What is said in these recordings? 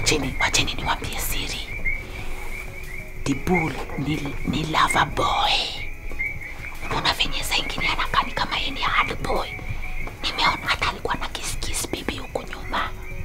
wacheni wacheni niwambie siri dibul ni, ni lava boy unaona venye saa ingine anakani kama yeye ni hard boy nimeona hata alikuwa na kiskis bibi huku nyuma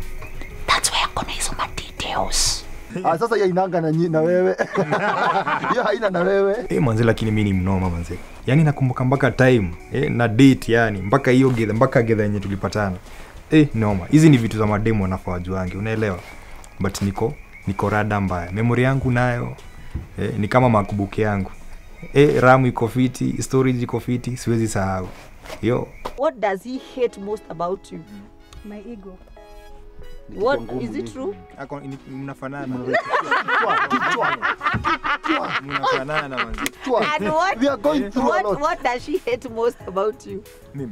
thats why akona hizo madetails Ah, sasa hiyo inanga na, nyi- na wewe hiyo haina na wewe Eh, manze lakini mi ni mnoma manze yaani nakumbuka mpaka time eh, na date yani mpaka hiyo gedha mpaka gedha yenye tulipatana eh, noma hizi ni vitu za mademu wanafaa wajuange unaelewa but niko niko rada mbaya memori yangu nayo eh, ni kama makubuki yangu eh, ramu iko fiti storage iko fiti siwezi sahau yo What does he hate most about you? My ego. What is it true? Ako- ni- mnafanana Kichwa, kichwa, mnafanana manze kichwa. And what We are going through a what lot. what does she hate most about you? mimi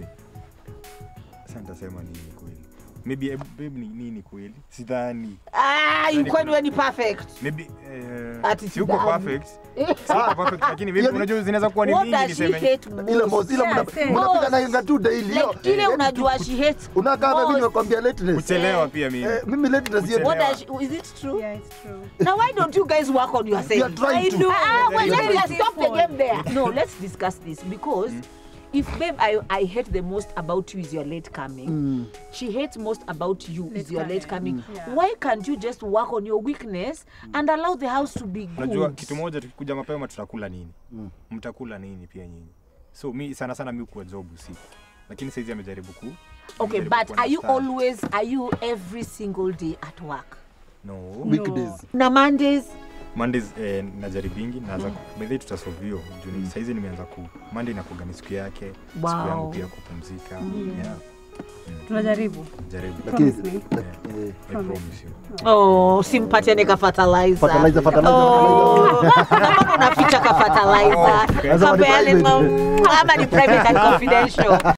sasa nitasema nini kweli maybe eh, babe ni nini kweli sidhani Ah, you kwani wewe ni perfect. maybe eh, Ati si uko sidhani. perfect si uko perfect lakini maybe Yaani- unajua zinaweza kuwa ni What mingi does she niseme hate ile most? mos ile Yeah, mna- same. mnapiga na inga tu daily hiyo Like ile unajua she hates unakaa na mimi most. nimekwambia lateness kuchelewa pia mimi eh, mimi lateness hiyo Kuchelewa. What does she, is it true? Yeah, it's true. Now why don't you guys work on we are yourself? trying to Ah, well, Very let's good. stop the game there. No, let's discuss this because if babe, I, I hate the most about you is your late coming. She hates most about you is Late your late coming. coming. Yeah. Why can't you just work on your weakness and allow the house to be unajua good? kitu moja tukikuja mapema tutakula nini mtakula nini pia nyinyi so mi sana sana mi kuwa job usiku lakini saizi amejaribu ku Okay, amejaribu but are you kuunderstand. always are you every single day at work? no weekdays Na Mondays mondays eh, najaribingi naanza mm. bedhi tutasovio juu mm. saizi nimeanza ku monday nakuga ni siku yake siku Wow. yangu pia kupumzika yeah, Tunajaribu. jaribu lakini Promise me. eh, I promise you Oh, simpatiane ka fertilizer. fertilizer fertilizer Oh, kama unaficha ka fertilizer. Okay. Lazima ni Kapeane private. ma- ama ni private and confidential.